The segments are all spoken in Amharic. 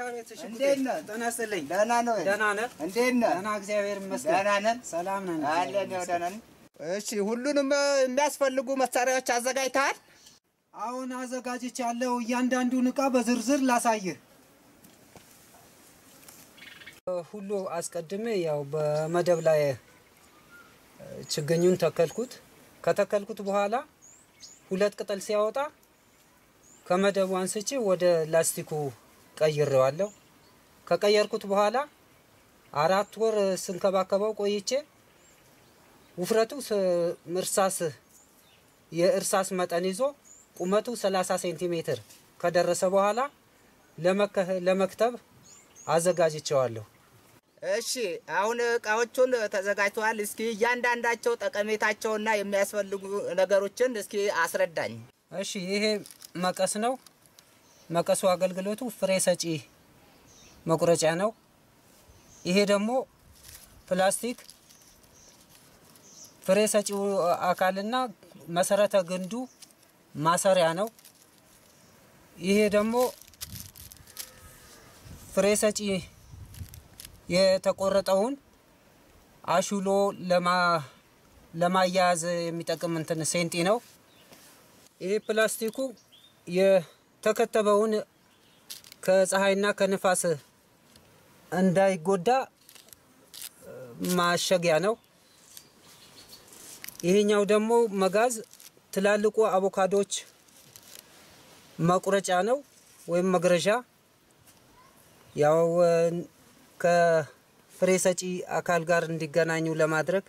አቤት እሺ፣ እንዴት ነህ? ጤና ይስጥልኝ። ደህና ነው? ደህና ነህ? እንዴት ነህ? ደህና እግዚአብሔር ይመስገን። ደህና ነን? ሰላም ነን። አለን ያው ደህና ነን። እሺ ሁሉንም እ፣ የሚያስፈልጉ መሳሪያዎች አዘጋጅተሃል? አሁን አዘጋጅቻለሁ። እያንዳንዱን እቃ በዝርዝር ላሳይህ። ሁሉ አስቀድሜ ያው በመደብ ላይ እ፣ ችግኙን ተከልኩት። ከተከልኩት በኋላ ሁለት ቅጠል ሲያወጣ ከመደቡ አንስቼ ወደ ላስቲኩ ቀይሬዋለሁ። ከቀየርኩት በኋላ አራት ወር ስንከባከበው ቆይቼ ውፍረቱ ስ- እርሳስ የእርሳስ መጠን ይዞ ቁመቱ 30 ሴንቲሜትር ከደረሰ በኋላ ለመከ- ለመክተብ አዘጋጅቸዋለሁ። እሺ አሁን እቃዎቹን ተዘጋጅተዋል። እስኪ እያንዳንዳቸው ጠቀሜታቸውና የሚያስፈልጉ ነገሮችን እስኪ አስረዳኝ። እሺ ይሄ መቀስ ነው። መቀሱ አገልግሎቱ ፍሬ ሰጪ መቁረጫ ነው። ይሄ ደግሞ ፕላስቲክ ፍሬ ሰጪው አካልና መሰረተ ግንዱ ማሰሪያ ነው። ይሄ ደግሞ ፍሬ ሰጪ የተቆረጠውን አሹሎ ለማ- ለማያያዝ የሚጠቅም እንትን ሴንጢ ነው። ይሄ ፕላስቲኩ የተከተበውን ከፀሐይና ከንፋስ እንዳይጎዳ እ፣ ማሸጊያ ነው። ይሄኛው ደግሞ መጋዝ ትላልቁ አቮካዶች መቁረጫ ነው ወይም መግረዣ። ያው እ፣ ከፍሬ ሰጪ አካል ጋር እንዲገናኙ ለማድረግ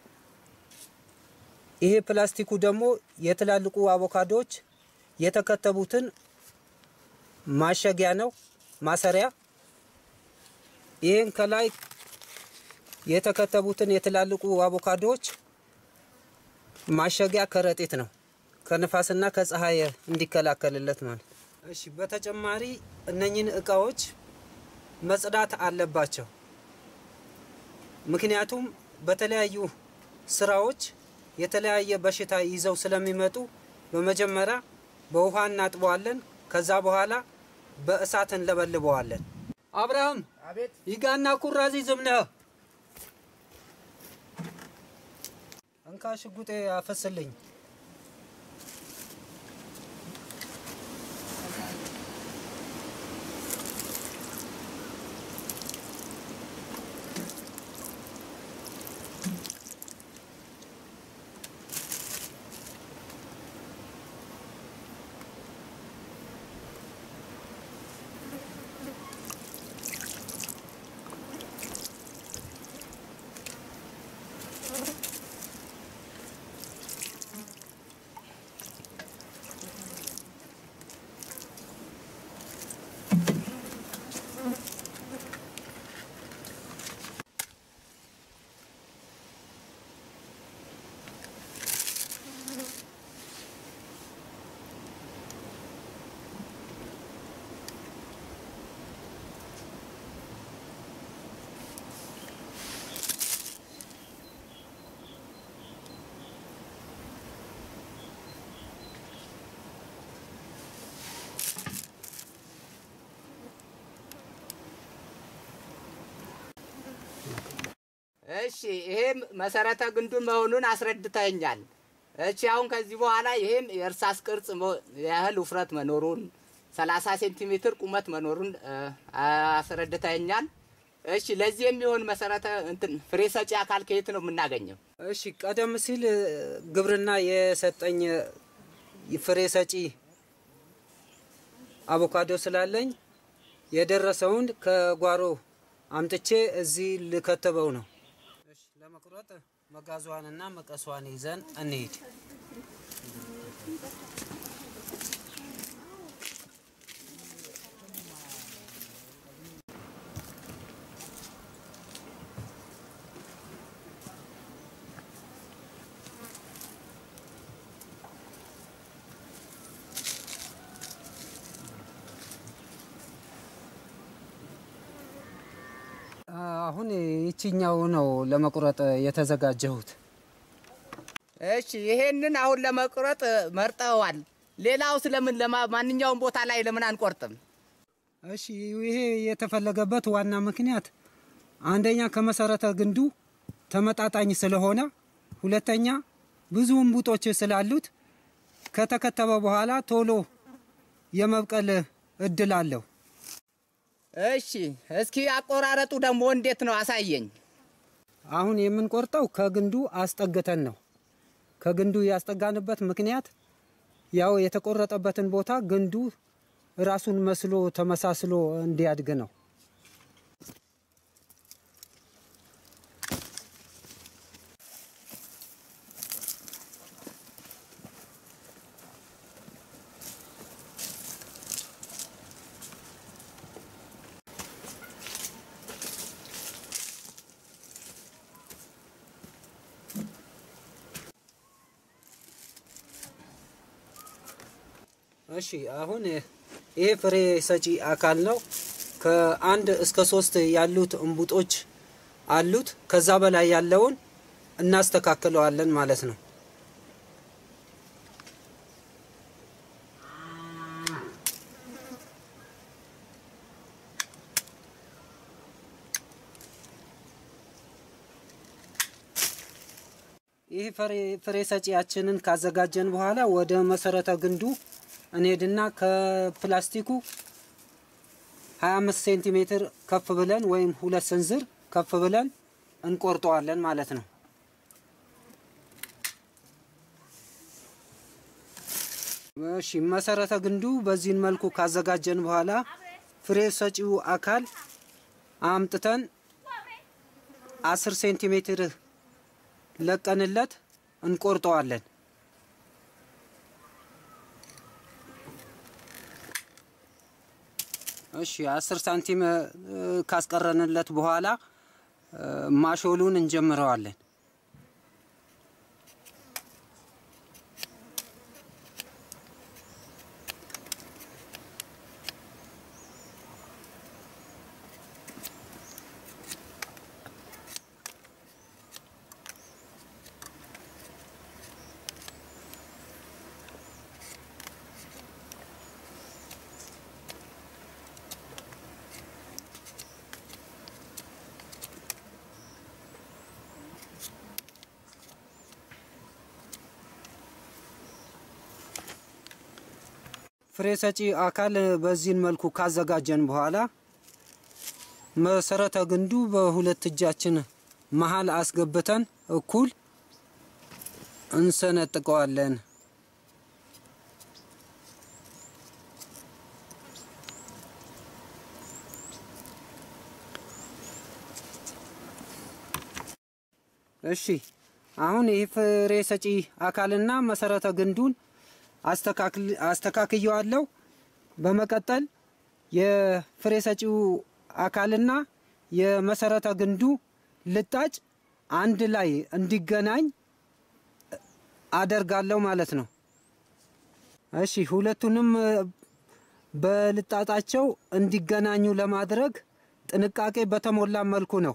ይሄ ፕላስቲኩ ደግሞ የትላልቁ አቮካዶዎች የተከተቡትን ማሸጊያ ነው፣ ማሰሪያ። ይህን ከላይ የተከተቡትን የትላልቁ አቮካዶዎች ማሸጊያ ከረጢት ነው፣ ከንፋስና ከፀሐይ እንዲከላከልለት ማለት። እሺ፣ በተጨማሪ እነኝን እቃዎች መጽዳት አለባቸው። ምክንያቱም በተለያዩ ስራዎች የተለያየ በሽታ ይዘው ስለሚመጡ በመጀመሪያ በውሃ እናጥበዋለን። ከዛ በኋላ በእሳት እንለበልበዋለን። አብርሃም አቤት ይጋና ኩራዚ ዝምነህ እንካ ሽጉጤ አፈስልኝ። እሺ ይሄም መሰረተ ግንዱ መሆኑን አስረድተኛል። እሺ አሁን ከዚህ በኋላ ይሄም የእርሳስ ቅርጽ መ- ያህል ውፍረት መኖሩን 30 ሴንቲሜትር ቁመት መኖሩን እ፣ አስረድተኛል። እሺ ለዚህ የሚሆን መሰረተ እንትን ፍሬ ሰጪ አካል ከየት ነው የምናገኘው? እሺ ቀደም ሲል እ፣ ግብርና የሰጠኝ እ፣ ፍሬ ሰጪ አቮካዶ ስላለኝ የደረሰውን ከጓሮ አምጥቼ እዚህ ልከተበው ነው። እሺ ለመቁረጥ መጋዟንና መቀሷን ይዘን እንሂድ። አሁን ይችኛው ነው ለመቁረጥ የተዘጋጀሁት። እሺ ይሄንን አሁን ለመቁረጥ መርጠዋል። ሌላው ስለምን ለማ ማንኛውም ቦታ ላይ ለምን አንቆርጥም? እሺ ይሄ የተፈለገበት ዋና ምክንያት አንደኛ ከመሰረተ ግንዱ ተመጣጣኝ ስለሆነ፣ ሁለተኛ ብዙ እምቡጦች ስላሉት ከተከተበ በኋላ ቶሎ የመብቀል እድል አለው። እሺ እስኪ አቆራረጡ ደግሞ እንዴት ነው አሳየኝ። አሁን የምንቆርጠው ከግንዱ አስጠግተን ነው። ከግንዱ ያስጠጋንበት ምክንያት ያው የተቆረጠበትን ቦታ ግንዱ ራሱን መስሎ ተመሳስሎ እንዲያድግ ነው። እሺ አሁን ይሄ ፍሬ ሰጪ አካል ነው። ከአንድ እስከ ሶስት ያሉት እምቡጦች አሉት። ከዛ በላይ ያለውን እናስተካክለዋለን ማለት ነው። ይህ ፍሬ ሰጪያችንን ካዘጋጀን በኋላ ወደ መሰረተ ግንዱ እንሄድና ከፕላስቲኩ 25 ሴንቲሜትር ከፍ ብለን ወይም ሁለት ስንዝር ከፍ ብለን እንቆርጠዋለን ማለት ነው። እሺ መሰረተ ግንዱ በዚህን መልኩ ካዘጋጀን በኋላ ፍሬ ሰጪው አካል አምጥተን 10 ሴንቲሜትር ለቀንለት እንቆርጠዋለን። እሺ 10 ሳንቲም ካስቀረንለት በኋላ ማሾሉን እንጀምረዋለን። ፍሬ ሰጪ አካል በዚህን መልኩ ካዘጋጀን በኋላ መሰረተ ግንዱ በሁለት እጃችን መሀል አስገብተን እኩል እንሰነጥቀዋለን። እሺ አሁን ይህ ፍሬ ሰጪ አካልና መሰረተ ግንዱን አስተካክየዋለሁ። በመቀጠል የፍሬ ሰጪው አካልና የመሰረተ ግንዱ ልጣጭ አንድ ላይ እንዲገናኝ አደርጋለሁ ማለት ነው። እሺ ሁለቱንም በልጣጣቸው እንዲገናኙ ለማድረግ ጥንቃቄ በተሞላ መልኩ ነው።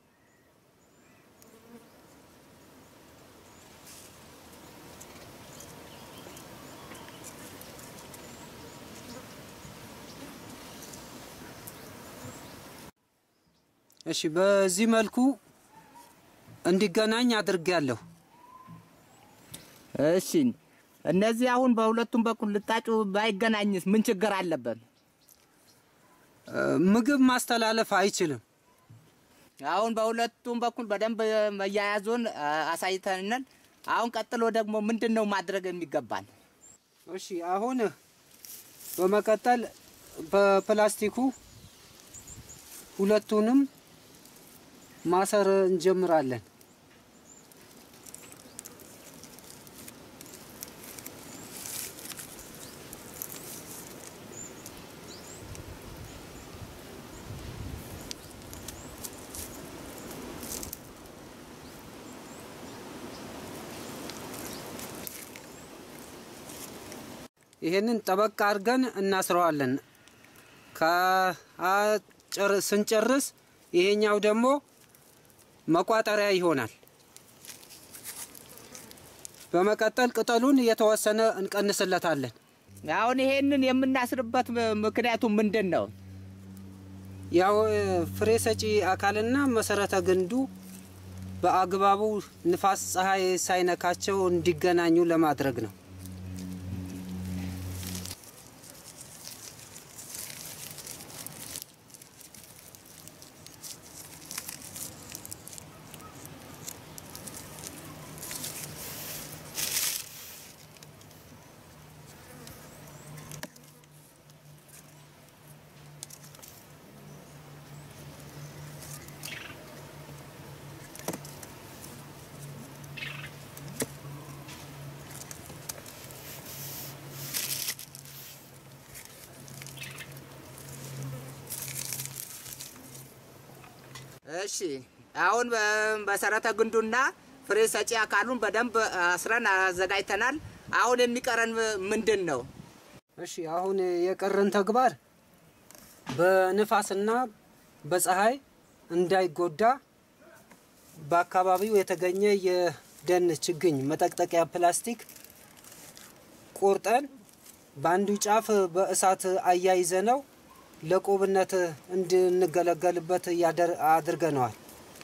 እሺ በዚህ መልኩ እንዲገናኝ አድርጌያለሁ። እሺ እነዚህ አሁን በሁለቱም በኩል ልጣጩ ባይገናኝስ ምን ችግር አለበት? ምግብ ማስተላለፍ አይችልም። አሁን በሁለቱም በኩል በደንብ መያያዙን አሳይተንን፣ አሁን ቀጥሎ ደግሞ ምንድን ነው ማድረግ የሚገባን? እሺ አሁን በመቀጠል በፕላስቲኩ ሁለቱንም ማሰር እንጀምራለን። ይሄንን ጠበቅ አድርገን እናስረዋለን። ስንጨርስ ይሄኛው ደግሞ መቋጠሪያ ይሆናል። በመቀጠል ቅጠሉን የተወሰነ እንቀንስለታለን። አሁን ይሄንን የምናስርበት ምክንያቱ ምንድን ነው? ያው ፍሬ ሰጪ አካልና መሰረተ ግንዱ በአግባቡ ንፋስ፣ ፀሐይ ሳይነካቸው እንዲገናኙ ለማድረግ ነው። እሺ አሁን መሰረተ ግንዱና ፍሬ ሰጪ አካሉን በደንብ አስረን አዘጋጅተናል። አሁን የሚቀረን ምንድን ነው? እሺ አሁን የቀረን ተግባር በንፋስና በፀሐይ እንዳይጎዳ በአካባቢው የተገኘ የደን ችግኝ መጠቅጠቂያ ፕላስቲክ ቆርጠን በአንዱ ጫፍ በእሳት አያይዘ ነው ለቆብነት እንድንገለገልበት ያደር- አድርገነዋል።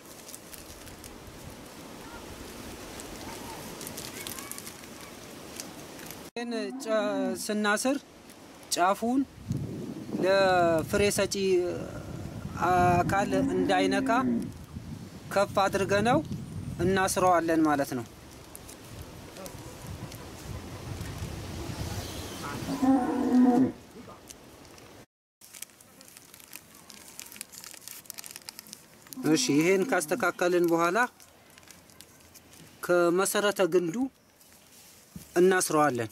ይህን ጨ- ስናስር ጫፉን ለፍሬ ሰጪ አካል እንዳይነካ ከፍ አድርገነው እናስረዋለን ማለት ነው። እሺ ይሄን ካስተካከልን በኋላ ከመሰረተ ግንዱ እናስረዋለን።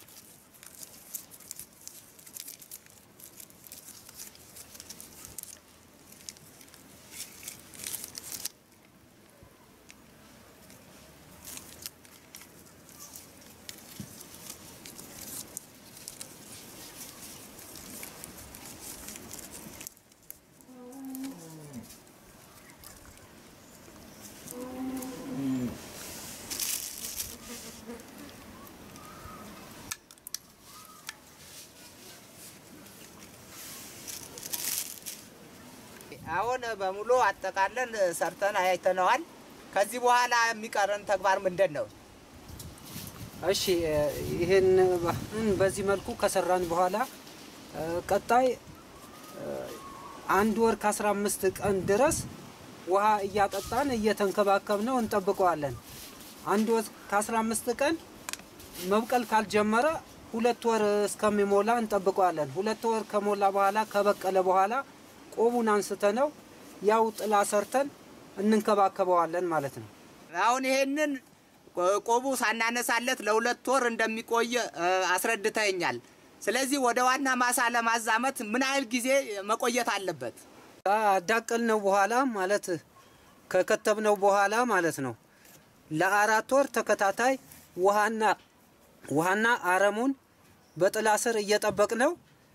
አሁን በሙሉ አጠቃለን ሰርተን አይተነዋል። ከዚህ በኋላ የሚቀረን ተግባር ምንድን ነው? እሺ ይሄን በዚህ መልኩ ከሰራን በኋላ እ፣ ቀጣይ እ፣ አንድ ወር ከአስራ አምስት ቀን ድረስ ውሃ እያጠጣን እየተንከባከብነው እንጠብቀዋለን። አንድ ወር ከአስራ አምስት ቀን መብቀል ካልጀመረ ሁለት ወር እስከሚሞላ እንጠብቀዋለን። ሁለት ወር ከሞላ በኋላ ከበቀለ በኋላ ቆቡን አንስተነው ያው ጥላ ሰርተን እንንከባከበዋለን ማለት ነው። አሁን ይሄንን ቆቡ ሳናነሳለት ለሁለት ወር እንደሚቆይ እ፣ አስረድተኛል። ስለዚህ ወደ ዋና ማሳ ለማዛመት ምን ያህል ጊዜ መቆየት አለበት? ካዳቀልነው በኋላ ማለት ከከተብነው በኋላ ማለት ነው ለአራት ወር ተከታታይ ውሃና ውሃና አረሙን በጥላ ስር እየጠበቅነው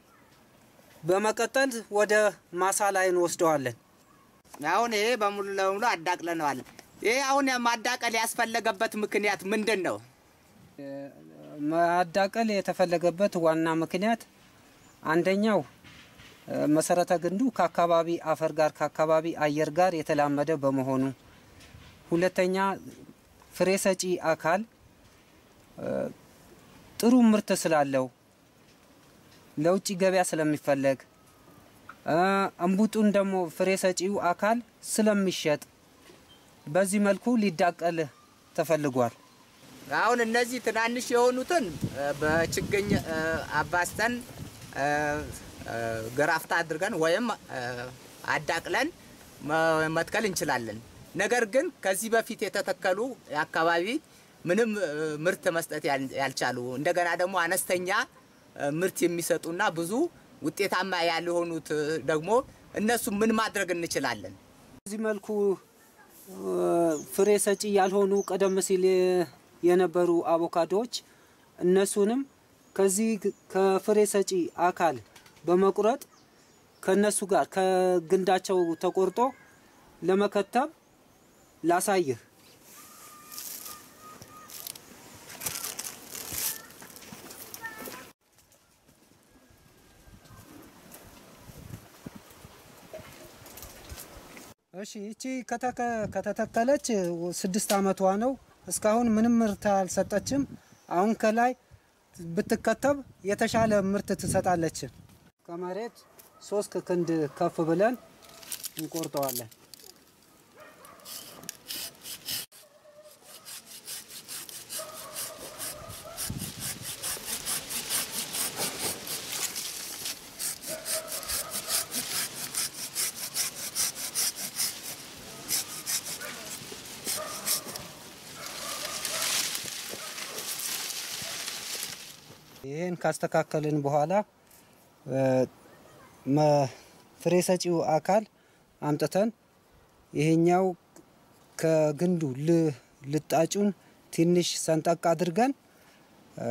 በመቀጠል ወደ ማሳ ላይ እንወስደዋለን። አሁን ይሄ በሙሉ ለሙሉ አዳቅለነዋል። ይሄ አሁን ማዳቀል ያስፈለገበት ምክንያት ምንድን ነው? ማዳቀል የተፈለገበት ዋና ምክንያት አንደኛው እ፣ መሰረተ ግንዱ ከአካባቢ አፈር ጋር ከአካባቢ አየር ጋር የተላመደ በመሆኑ፣ ሁለተኛ ፍሬ ሰጪ አካል እ፣ ጥሩ ምርት ስላለው ለውጭ ገበያ ስለሚፈለግ እ፣ እምቡጡን ደግሞ ፍሬ ሰጪው አካል ስለሚሸጥ በዚህ መልኩ ሊዳቀል ተፈልጓል። አሁን እነዚህ ትናንሽ የሆኑትን እ፣ በችግኝ እ፣ አባስተን እ፣ እ፣ ግራፍታ አድርገን ወይም እ፣ አዳቅለን መ- መትከል እንችላለን። ነገር ግን ከዚህ በፊት የተተከሉ አካባቢ ምንም እ፣ ምርት መስጠት ያል- ያልቻሉ እንደገና ደግሞ አነስተኛ እ፣ ምርት የሚሰጡና ብዙ ውጤታማ ያልሆኑት እ፣ ደግሞ እነሱ ምን ማድረግ እንችላለን? በዚህ መልኩ እ፣ ፍሬ ሰጪ ያልሆኑ ቀደም ሲል የ- የነበሩ አቮካዶዎች እነሱንም ከዚህ ግ- ከፍሬ ሰጪ አካል በመቁረጥ ከነሱ ጋር ከግንዳቸው ተቆርጦ ለመከተብ ላሳይህ። እሺ ይቺ ከተከ- ከተተከለች ስድስት አመቷ ነው። እስካሁን ምንም ምርት አልሰጠችም። አሁን ከላይ ብትከተብ የተሻለ ምርት ትሰጣለች። ከመሬት ሶስት ክንድ ከፍ ብለን እንቆርጠዋለን። ይህን ካስተካከልን በኋላ እ፣ መ- ፍሬ ሰጪው አካል አምጥተን ይሄኛው ከግንዱ ል- ልጣጩን ትንሽ ሰንጠቅ አድርገን እ፣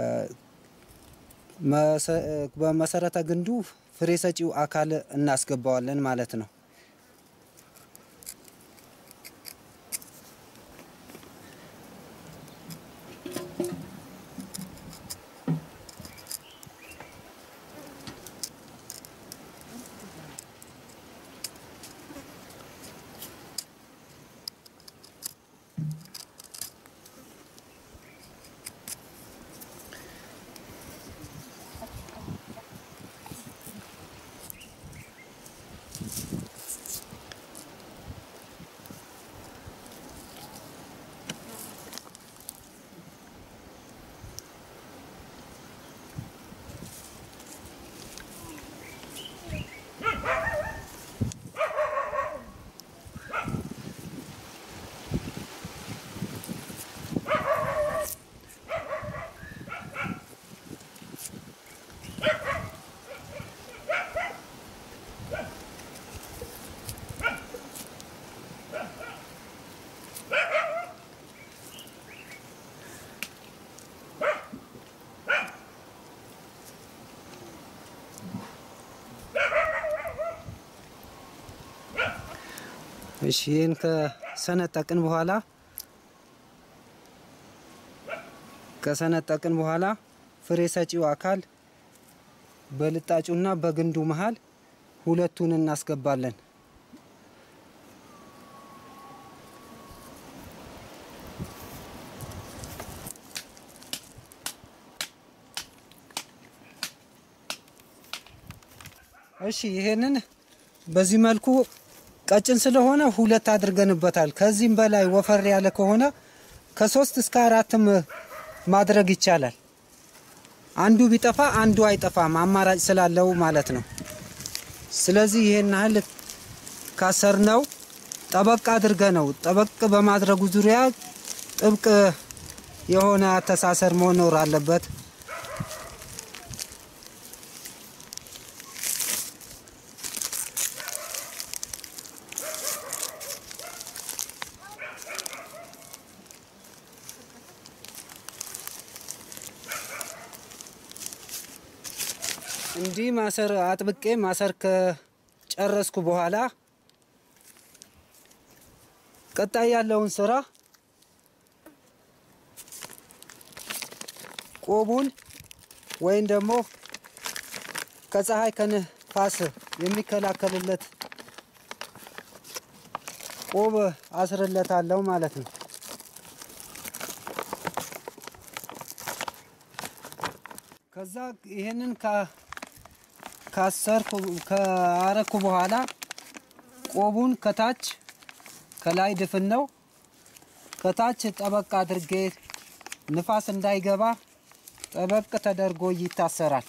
መሰ- በመሰረተ ግንዱ ፍሬ ሰጪው አካል እናስገባዋለን ማለት ነው። እሺ ይህን ከሰነጠቅን በኋላ ከሰነጠቅን በኋላ ፍሬ ሰጪው አካል በልጣጩና በግንዱ መሃል ሁለቱን እናስገባለን። እሺ ይሄንን በዚህ መልኩ ቀጭን ስለሆነ ሁለት አድርገንበታል። ከዚህም በላይ ወፈር ያለ ከሆነ ከሶስት እስከ አራትም ማድረግ ይቻላል። አንዱ ቢጠፋ አንዱ አይጠፋም፣ አማራጭ ስላለው ማለት ነው። ስለዚህ ይሄን ያህል ካሰርነው ጠበቅ አድርገ ነው ጠበቅ በማድረጉ ዙሪያ ጥብቅ የሆነ አተሳሰር መኖር አለበት። እንዲህ ማሰር አጥብቄ ማሰር ከጨረስኩ በኋላ ቀጣይ ያለውን ስራ ቆቡን ወይም ደግሞ ከፀሐይ ከንፋስ የሚከላከልለት ቆብ አስርለታለሁ ማለት ነው። ከዛ ይሄንን ካ- ካሰርኩ ካረኩ በኋላ ቆቡን ከታች ከላይ ድፍን ነው ከታች ጠበቅ አድርጌ ንፋስ እንዳይገባ ጠበቅ ተደርጎ ይታሰራል።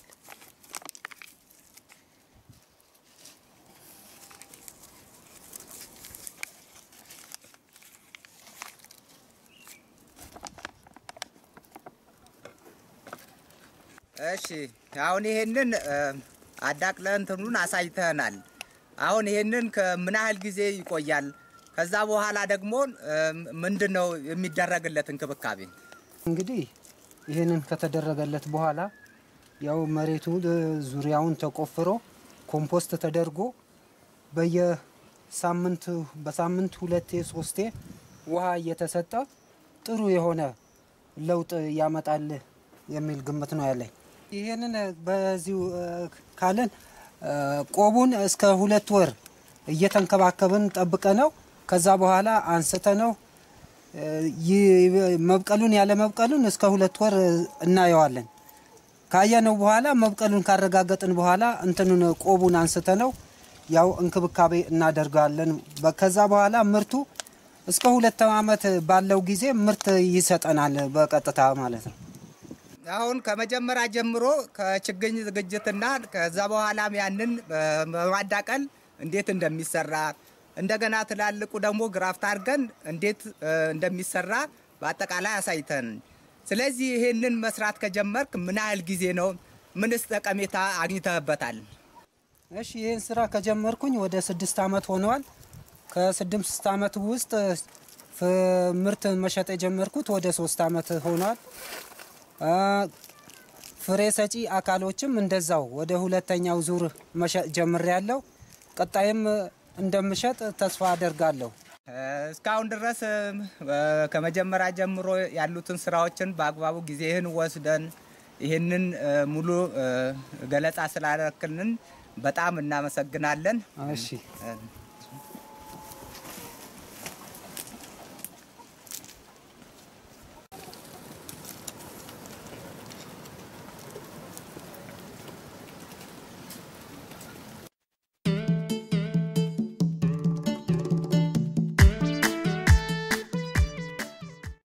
እሺ አሁን ይሄንን እ፣ አዳቅለህ እንትኑን አሳይተናል። አሁን ይሄንን ከምን ያህል ጊዜ ይቆያል? ከዛ በኋላ ደግሞ እ፣ ምንድን ነው የሚደረግለት እንክብካቤ? እንግዲህ ይህንን ከተደረገለት በኋላ ያው መሬቱ እ፣ ዙሪያውን ተቆፍሮ ኮምፖስት ተደርጎ በየሳምንቱ በሳምንት ሁለቴ ሶስቴ ውሃ እየተሰጠ ጥሩ የሆነ ለውጥ ያመጣል የሚል ግምት ነው ያለኝ። ይህንን እ፣ በዚሁ እ፣ ካለን እ፣ ቆቡን እስከ ሁለት ወር እየተንከባከብን ጠብቀ ነው ከዛ በኋላ አንስተ ነው መብቀሉን ያለ መብቀሉን እስከ ሁለት ወር እናየዋለን። ካየነው በኋላ መብቀሉን ካረጋገጥን በኋላ እንትኑን ቆቡን አንስተ ነው ያው እንክብካቤ እናደርጋለን። በ- ከዛ በኋላ ምርቱ እስከ ሁለት ዓመት ባለው ጊዜ ምርት ይሰጠናል በቀጥታ ማለት ነው። አሁን ከመጀመሪያ ጀምሮ ከችግኝ ዝግጅትና ከዛ በኋላም ያንን በማዳቀል እንዴት እንደሚሰራ እንደገና ትላልቁ ደግሞ ግራፍት አድርገን እንዴት እ፣ እንደሚሰራ በአጠቃላይ አሳይተን፣ ስለዚህ ይህንን መስራት ከጀመርክ ምን ያህል ጊዜ ነው? ምንስ ጠቀሜታ አግኝተህበታል? እሺ ይህን ስራ ከጀመርኩኝ ወደ ስድስት ዓመት ሆነዋል። ከስድስት ዓመት ውስጥ ፍ- ምርት መሸጥ የጀመርኩት ወደ ሶስት ዓመት ሆኗል። አ፣ ፍሬ ሰጪ አካሎችም እንደዛው ወደ ሁለተኛው ዙር መሸጥ ጀምሬያለሁ። ቀጣይም እንደምሸጥ ተስፋ አደርጋለሁ። እ፣ እስካሁን ድረስ እ፣ ከመጀመሪያ ጀምሮ ያሉትን ስራዎችን በአግባቡ ጊዜህን ወስደን ይህንን እ፣ ሙሉ እ፣ ገለጻ ስላደረክልን በጣም እናመሰግናለን። እሺ እ፣